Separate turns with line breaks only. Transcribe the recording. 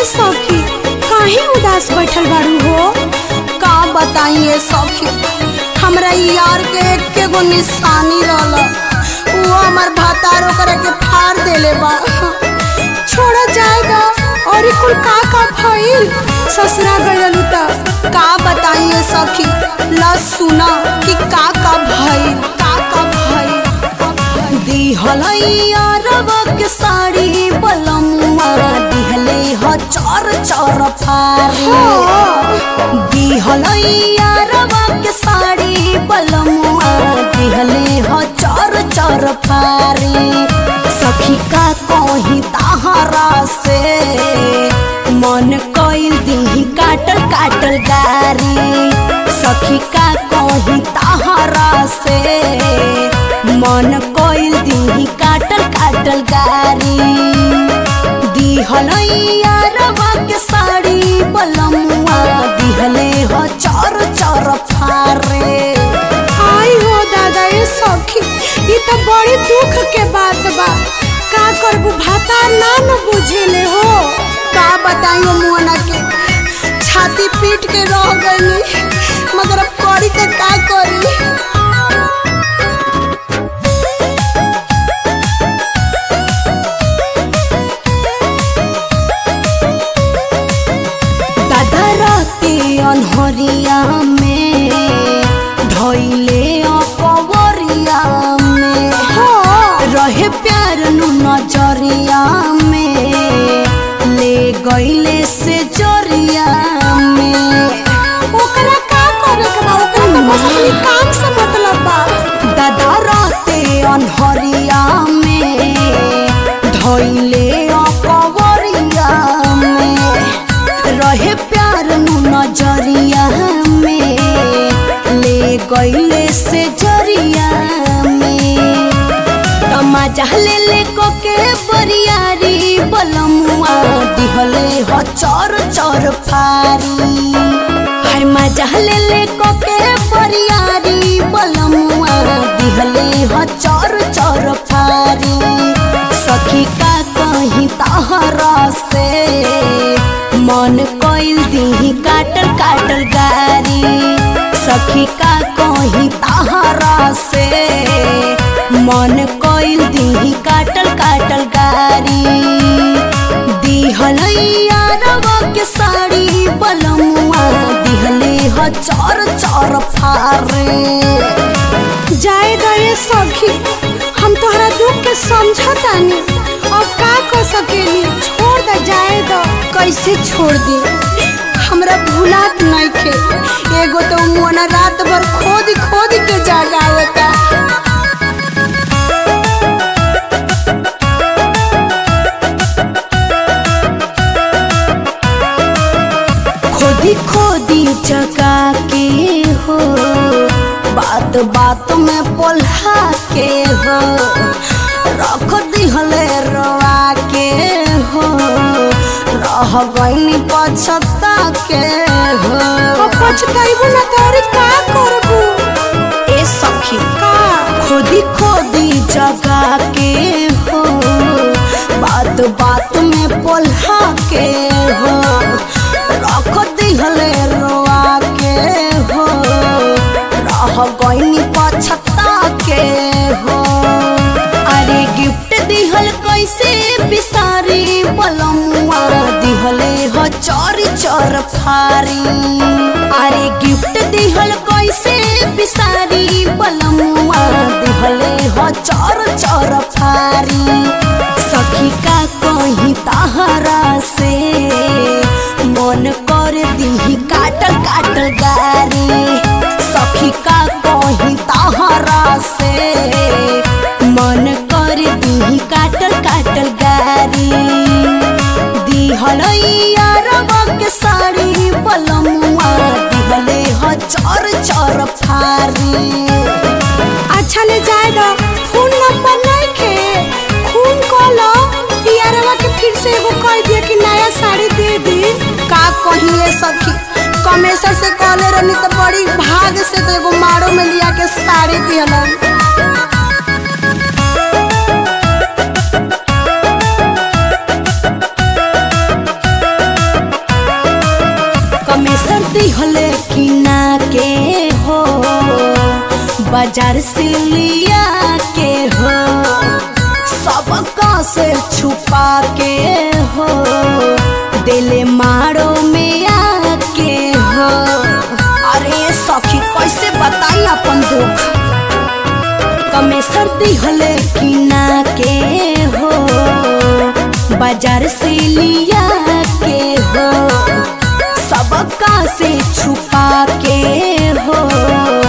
सखी काहे उदास बैठल बाड़ू हो
का बताइए सखी हमरा ई यार के एके गो निशानी रहल वो हमर भातारो करे के फाड़ देले बा
छोड़ा जाएगा और ई कुल का का भइल ससुरा गइलू त
का बताइए सखी ल सुना कि का का भइल का का भइल दिहल यारवा के साड़ी बलमुआ दिहले ह चर चर फारी दिहल यारवा के साड़ी बलमुआ दिहले ह चर चर फारी सखी का कहीं ताहरा से मन कइल दी काटल काटल गारी सखी का कहीं ताहरा से मन कइल दी काटल काटल गारी दिहल यारवा के साड़ी बलमुआ दिहले ह चर चर फारे
आई हो दादा ये सखी ई त बड़ी दुख के बात बा का करबू भातार ना न बुझेले हो
का बताइयो मुअना के छाती पीट के रह गई मगर अब करी तो का करी दादा राते अनहरिया में धैले अकबरिया में
हो
रहे प्यार नु नजरिया में ले गईले से जरिया में
ओकरा का करे के बा ओकरा त बस अपनी काम से मतलब बा
दादा राते अनहरिया में धैले अकबरिया में रहे प्यार नु नजरिया में ले गईले से जरिया में तमाजा ले ले को के बरियारी बलमुआ दिहले ह चर चर फारी हाय मजा ले ले को के बरियारी बलमुआ दिहले ह चर चर फारी सखी का कहीं ताहरा से मन कइल दी काटल काटल गारी सखी का कहीं ताहरा से मन कइल दी काटल काटल गारी दिहल यारवा के साड़ी बलमुआ दिहले ह चर चर फारे
जाए द ये सखी हम तोहरा दुख के समझतानी अब का कर सकेली छोड़ द जाए द
कैसे छोड़ दी हमरा भूलात नइखे एगो तो मुअना रात भर खोद खोद के जगावता खोदी खोदी जगा के हो बात बात में पोल्हा के हो रख दिहले रवा के हो रह गईनी पछता के हो
अब पछताइबो ना तोरी का करबू
ए सखी
का
खोदी खोदी जगा के हो बात बात में पोल्हा के हो रख दिहले रोआ के हो रह गईनी पछता के हो अरे गिफ्ट दिहल कैसे बिसारी बलमुआ दिहले ह चोरी चोर फारी अरे गिफ्ट दिहल कैसे बिसारी बलमुआ दिहले ह चोर चोर फारी सखी का कहीं ताहरा से मन कर दी काटल काटल गारी सखी का कहीं ताहरा से मन कर दी काटल काटल गारी दिहल यारवा के साड़ी बलमुआ दिहले ह चर चर फारी
अच्छा ले जाए द फोन नंबर नहीं के खून कॉलो यारवा के फिर से एगो कह दिया कि नया साड़ी दे दी
का कहिए सखी कमेसर से कहले रहनी तो बड़ी भाग से तो एगो मारो में लिया के साड़ी दिहलन बाजार से लिया के हो सबका से छुपा के हो दिले मारो में आके हो अरे सखी कैसे बताई अपन दुख कमे सर्दी हले कि ना के हो बाजार से लिया के हो सबका से छुपा के हो